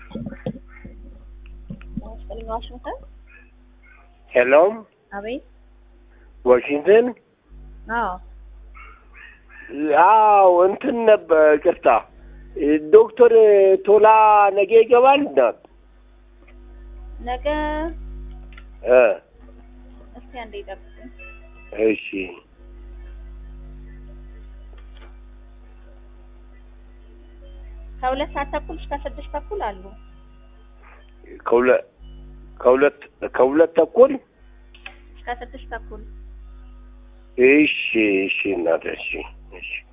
ስጥልኝ ዋሽንግተን። ሄሎ አቤት። ዋሽንግተን። አዎ አዎ እንትን ነበር ቅርታ ዶክተር ቶላ ነገ ይገባል እናት ነገ እ እስቲ አንዴ ይጠብቁኝ። እሺ ከሁለት ሰዓት ተኩል እስከ ስድስት ተኩል አሉ። ከሁለት ከሁለት ከሁለት ተኩል እስከ ስድስት ተኩል እሺ እሺ እናት እሺ እሺ